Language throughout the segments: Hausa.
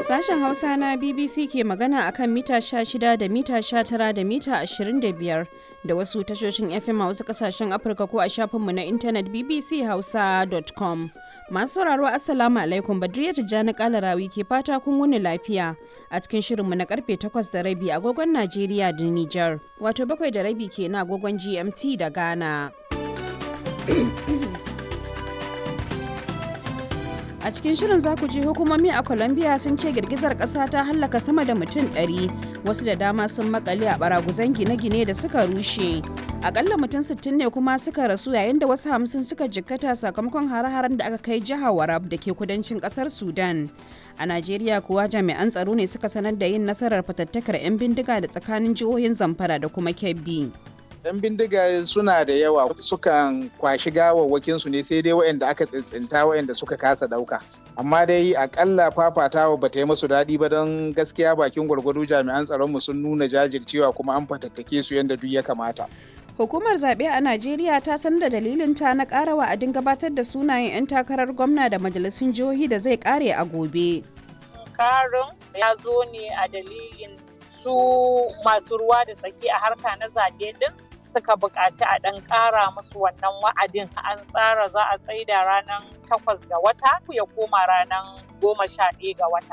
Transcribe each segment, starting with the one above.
Sashen Hausa na BBC ke magana akan mita 16 da mita 19 da mita 25 da wasu tashoshin FM a wasu kasashen Afirka ko a shafinmu na intanet bbchausa.com. Masu sauraro Assalamu alaikum Badriya Tijjani Kalarawi ke fata kun wuni lafiya a cikin shirinmu na karfe 8 da rabi agogon Najeriya da Nijar. Wato bakwai da rabi ke na agogon GMT da Ghana. A cikin shirin za ku ji hukumomi a Colombia sun ce girgizar ƙasa ta hallaka sama da mutum 100 wasu da dama sun makale a baraguzan gine-gine da suka rushe. Akalla mutum 60 ne kuma suka rasu yayin da wasu hamsin suka jikkata sakamakon hare-haren da aka kai jihar Warab da ke kudancin ƙasar Sudan. A Najeriya kuwa jami'an tsaro ne suka sanar da yin nasarar fatattakar 'yan bindiga da tsakanin jihohin Zamfara da kuma Kebbi. 'yan bindiga suna da yawa sukan kwashi gawawwakin su ne sai dai waɗanda aka tsintsinta waɗanda suka kasa ɗauka amma dai akalla fafatawa ba ta yi musu daɗi ba don gaskiya bakin gwargwado jami'an tsaronmu sun nuna jajircewa kuma an fatattake su yadda duk ya kamata Hukumar zaɓe a Najeriya ta san da dalilin ta na ƙara wa'adin gabatar da sunayen 'yan takarar gwamna da majalisun jihohi da zai ƙare a gobe. Karin ya zo ne a dalilin su masu ruwa da tsaki a harka na zaɓe din suka buƙaci a ɗan ƙara musu wannan wa'adin an tsara za a tsaida ranar takwas ga wata ya koma ranar goma sha ɗaya ga wata.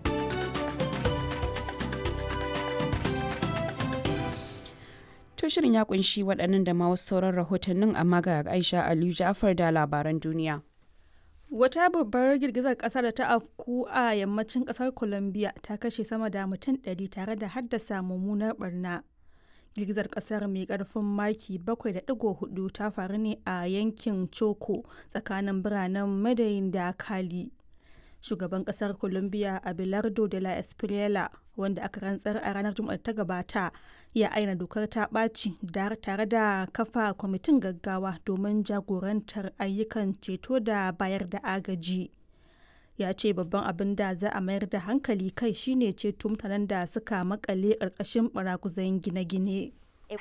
To shirin ya kunshi waɗannan da ma wasu sauran rahotannin amma ga Aisha Aliyu Ja'far da labaran duniya. Wata babbar girgizar ƙasa da ta afku a yammacin ƙasar Colombia ta kashe sama da mutum ɗari tare da haddasa mummunar barna. girgizar kasar mai karfin maki 7.4 ta faru ne a yankin choco tsakanin biranen madayin da kali shugaban kasar colombia abelardo de la espriela wanda aka rantsar a ranar juma'ar ta gabata ya aina dokar ta ɓaci tare da kafa kwamitin gaggawa domin jagorantar ayyukan ceto da bayar da agaji ya ce babban abin da za a mayar da hankali kai shine ceto mutanen da suka makale ƙarƙashin baraguzan gine-gine.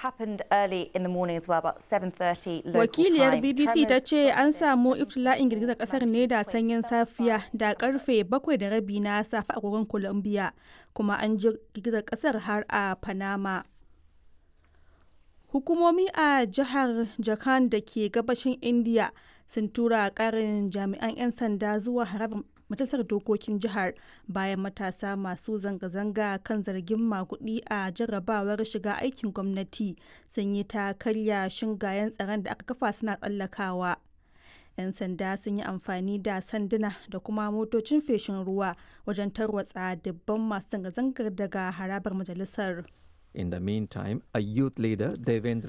Wakiliyar BBC ta ce an samu iftila'in girgizar kasar ne da sanyin safiya da karfe bakwai da rabi na safe a agogon Colombia kuma an ji girgizar kasar har a Panama. Hukumomi a jihar Jharkhand da ke gabashin India sun tura karin jami'an 'yan sanda zuwa harabar majalisar dokokin jihar bayan matasa masu zanga-zanga kan zargin makudi a jarrabawar shiga aikin gwamnati sun yi ta karya shingayen tsaron da aka kafa suna tsallakawa 'yan sanda sun yi amfani da sanduna da kuma motocin feshin ruwa wajen tarwatsa dubban masu zanga-zangar daga harabar majalisar In the meantime, a youth leader, Devendra